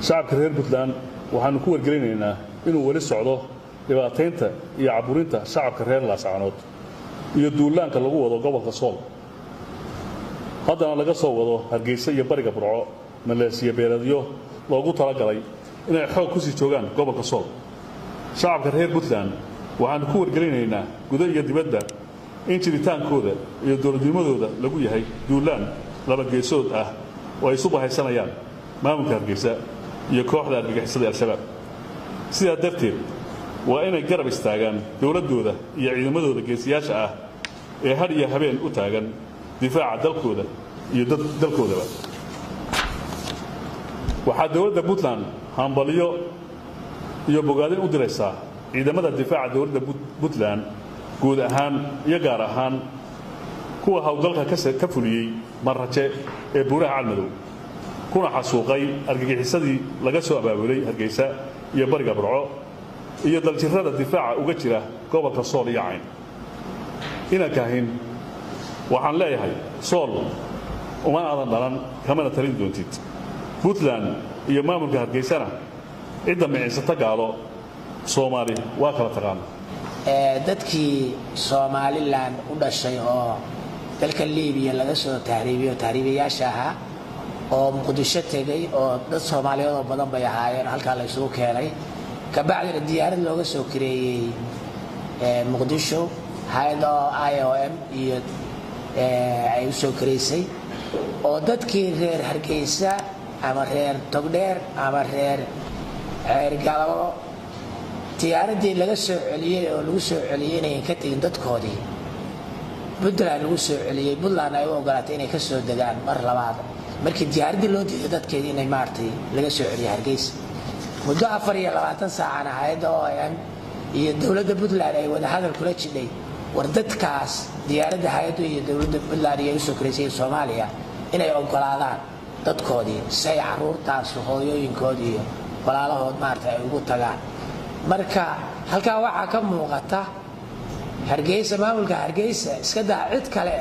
shacabka reer puntland waxaannu ku wargelinaynaa inuu weli socdo dhibaataynta iyo caburinta shacabka reer laascaanood iyo duulaanka lagu wado gobolka sool haddana laga soo wado hargeysa iyo bariga burco maleesiya beeladyo loogu talagalay inay xoog ku sii joogaan gobolka sool shacabka reer puntland waxaannu ku wargelinaynaa gudo iyo dibadda in jiritaankooda iyo dowladnimadooda lagu yahay duulaan labageesood ah oo ay isu bahaysanayaan maamulka hargeysa iyo kooxda argagixisada al-shabaab sidaa darteed waa inay garab istaagaan dowladdooda iyo ciidamadooda geesiyaasha ah ee had iyo habeen u taagan difaaca dalkooda iyo dalkoodaba waxaa dowladda puntland hambaliyo iyo bogaadin u diraysaa ciidamada difaaca dowladda puntland guud ahaan iyo gaar ahaan kuwa howlgalka ka fuliyey marraje ee buuraha calmadow kuna xasuuqay argagixisadii laga soo abaabulay hargeysa iyo bariga burco iyo daljirrada difaaca uga jira gobolka sool iyo cayn inankaahin waxaan leeyahay sool uma aadan dhalan kamana talin doontid puntland iyo maamulka hargeysana cidda micinsata gaalo soomaali waa kala taqaana dadkii somalilan u dhashay oo dalka libiya laga soo tahriibiyo tahriibayaasha ahaa oo muqdisho tegay oo dad soomaaliyeed oo badan bay ahaayeen halkaa la isugu keenay kabacdina diyaarad looga soo kareeyey muqdisho hay-ada i o m iyo ay u soo kareysay oo dadkii reer hargeysa ama reer togdheer ama reer ceergalabo diyaaradii laga soo celiyey oo lagu soo celiyey inayan ka tegin dadkoodii puntland lagu soo celiyey puntland ay u ogolaatay inay ka soo degaan mar labaad markii diyaaraddii loo diiday dadkeedii inay maaragtay laga soo celiyo hargeysa muddo afar iyo labaatan saacana hay-adda o m iyo dowladda puntland ay wada hadal kula jidhay war dadkaas diyaaradda hay-addu iyo dowladda puntland iyo usoo karaysay soomaaliya inay ogolaadaan dadkoodii si ay caruurtaas hooyooyinkood iyo walaalahood maarata ay ugu tagaan marka halkaa waxaa ka muuqata hargeysa maamulka hargeysa iska daa cid kale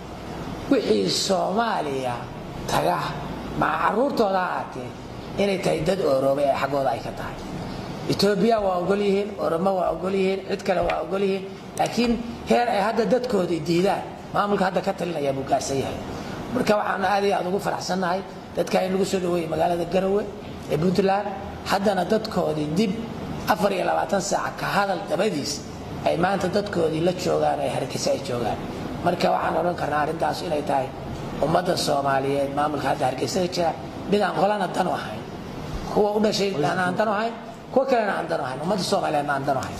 wixii soomaaliya taga maca caruurtooda ahaatee inay tahay dad ooroobay ee xaggooda ay ka tahay etoobiya waa ogol yihiin oromo waa ogol yihiin cid kale waa ogol yihiin laakiin heer ay hadda dadkoodii diidaan maamulka hadda ka talinaya buu gaarsan yahay marka waxaanu aad iyo aad ugu faraxsannahay dadka in lagu soo dhaweeyey magaalada garowe ee puntland haddana dadkoodii dib afar iyo labaatan saac ka hadal dabadiis ay maanta dadkoodii la joogaan ee hargeysa ay joogaan marka waxaan odhan karnaa arrintaas inay tahay ummadda soomaaliyeed maamulka hadda hargeysa jira mid aan qolana danu ahayn kuwa u dhashay aan danu ahayn kuwa kalena aan danu ahayn ummadda soomaaliyeedna aan danu ahayn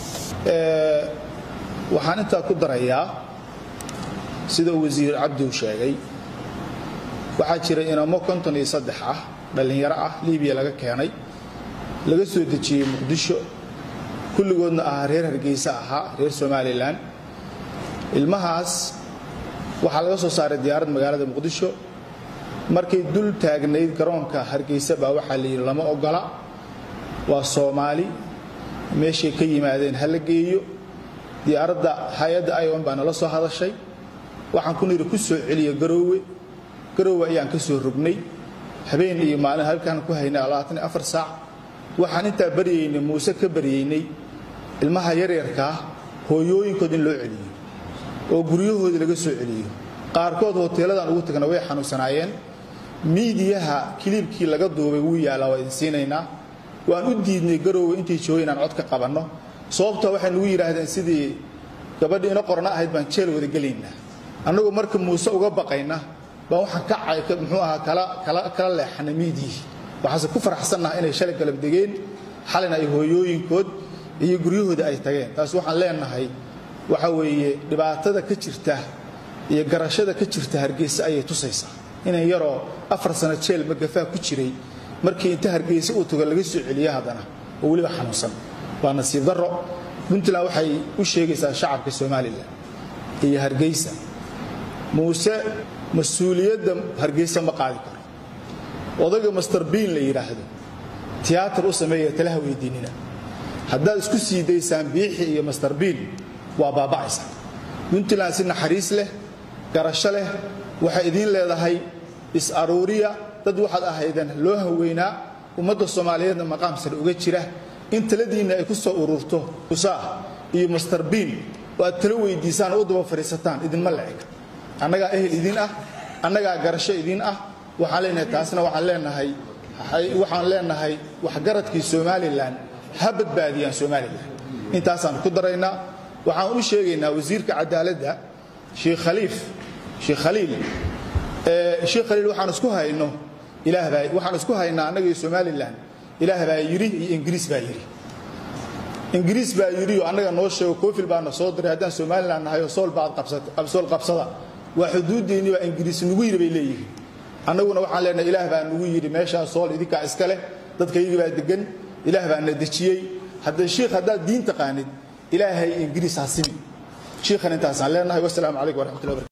waxaan intaa ku darayaa sida wasiir cabdiw sheegay waxaa jira inamo konton iyo saddex ah dhallinyaro ah libiya laga keenay laga soo dejiyey muqdisho kulligoodna ahaa reer hargeysa ahaa reer somalilan ilmahaas waxaa laga soo saaray diyaarad magaalada muqdisho markay dul taagnayd garoonka hargeysa baa waxaa la yidhi lama ogola waa soomaali meeshay ka yimaadeen ha la geeyo diyaaradda hay-adda ion baa nala soo hadashay waxaan ku nidhi ku soo celiya garoowe garoowe ayaan ka soo rognay habeen iyo maalin halkaan ku haynay labaatan iyo afar saac waxaan intaa baryaynay muuse ka baryaynay ilmaha yaryarkaa hooyooyinkood in loo celiyo oo guryahoodii laga soo celiyo qaarkood hoteeladan ugu tagna way xanuunsanaayeen miidiyaha kiliibkii laga duubay wuu yaallaa waa idin siinaynaa waan u diidnay garoowe intay joogay inaan cod ka qabanno sababtoo waxay nagu yidhaahdeen sidii gabadhii ina qorna ahayd baan jeel wada gelaynaa annagoo marka muuse uga baqayna baan waxaan ka muxuu ahaa kala leexanay miidiyihii waxaase ku faraxsannaha inay shalay galab degeen xalina ay hooyooyinkood iyo guryahooda ay tageen taas waxaan leenahay waxa weeye dhibaatada ka jirta iyo garashada ka jirta hargeysa ayay tusaysaa inan yaroo afar sano jeel magafaa ku jiray markii inta hargeysa uu tago laga soo celiyo haddana oo weliba xanuunsan waa nasiib darro puntland waxay u sheegaysaa shacabka somalilan iyo hargeysa muuse mas-uuliyadda hargeysa ma qaadi karo odayga master biin la yidhaahdo tiyaatar u sameeya talaha weydiinina haddaad isku sii daysaan biixi iyo master biin waa baaba'aysa puntland si naxariis leh garasho leh waxay idiin leedahay is-aruuriya dad waxaad ahaydeen loo haweynaa ummadda soomaaliyeedna maqaam sare uga jira in taladiinna ay ku soo ururto usaah iyo master biin oo aad talo weydiisaan oo u daba fadhiisataan idinma la eg annagaa ehel idin ah annagaa garasho idin ah waxaan leenahay taasna waxaan leenahay waxaan leenahay waxgaradkii somalilan ha badbaadiyaan somalilan intaasaan ku daraynaa waxaan u sheegaynaa wasiirka cadaaladda sheekh khaliif sheekh khaliil sheekh khaliil waxaan isku hayno ilaah baa waxaan isku haynaa annaga iyo somalilan ilaah baa yidhi iyo ingiriis baa yidhi ingiriis baa yidhi oo annaga noo sheego koofil baana soo diray haddaan somalilan nahay oo sool baad sool qabsada waa xuduuddeenni baa ingiriis nugu yidhi bay leeyihiin annaguna waxaan leenahay ilaah baa nugu yidhi meeshaa sool idinkaa iska leh dadkaygii baa degan ilaah baa na dejiyey hadda shiikh haddaad diin taqaanid ilaahay ingiriis ha simi shiikhan intaasaan leenahay wasalaamu calaykum waraxmatullahi barakatu